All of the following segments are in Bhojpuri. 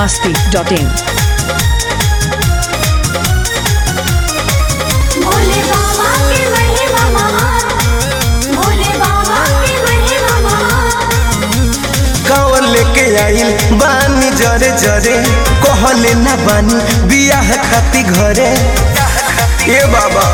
masti.in. भोले बाबा के महिमा महान भोले बाबा के महिमा महान कांवर लेके आइल बानी जरे जरे कहले ना बानी बियाह खाती घरे ए बाबा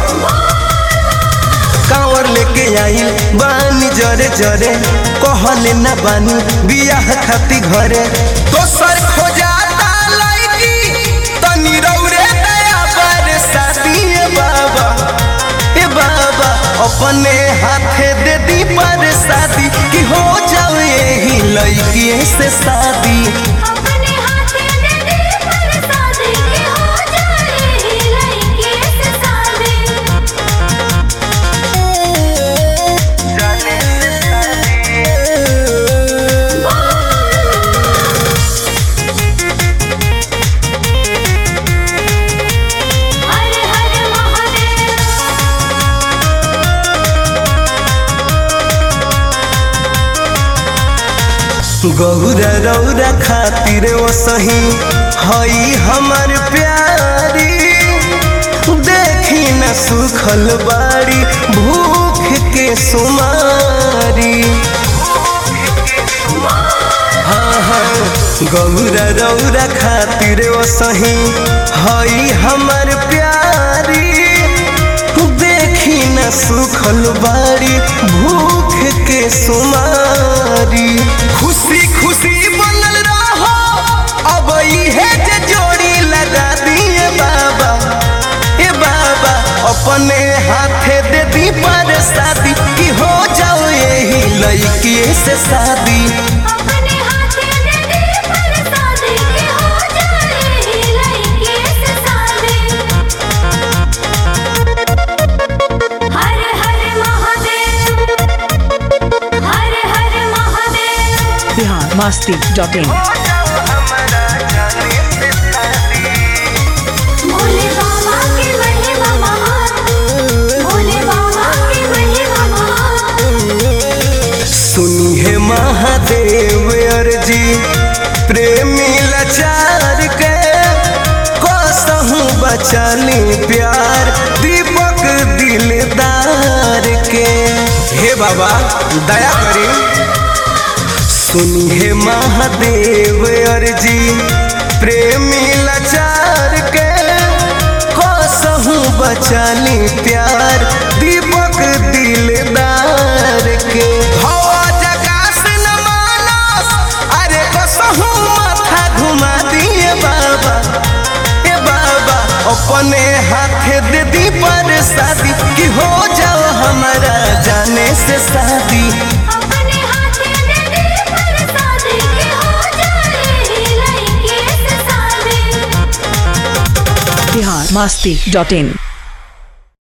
कांवर लेके आइल बानी जरे जरे कहले ना बानी बियाह खाती घरे तो सर खोजाता लड़की तनी रौरे दया पर शादी ए बाबा ए बाबा अपने हाथे दे दी पर शादी कि हो जाओ यही लड़की से शादी अपने हाथे दे दे पर शादी के हो जाए लड़के से शादी हर हर महादेव गौरा रौरा खातिर वो सही हई हमर प्यारी देखी न सुखल बाड़ी भूख के सुमारी हाँ हाँ गौरा रौरा खातिर वो सही हई हमर प्यारी देखी न सुखल बाड़ी भूख के सुमारी खुशी खुशी बनल रहो अब इहे जे जोड़ी लगा दिए बाबा ए बाबा अपने हाथे दे दी पर शादी कि हो जाओ यही लड़की से शादी अपने हाथे दे दे पर शादी के हो जाए लड़के से शादी हर हर महादेव हर हर महादेव Bihar masti.in. भोले बाबा के महिमा महान भोले बाबा के महिमा महान सुनी है महादेव अर्जी प्रेमी लाचार के कसहूँ बचाली प्यार दीपक दिलदार के हे बाबा दया करी सुनी है महादेव अर्जी प्रेमी लाचार के कसहूँ बचाली प्यार दीपक दिलदार के हवा जगास न मानस अरे कसहूँ माथा घुमा दिए बाबा ए बाबा अपने हाथे दे दी पर शादी कि हो जाओ हमारा जाने से शादी अपने हाथे दे दे पर शादी के हो जाए लड़के से शादी Bihar masti.in.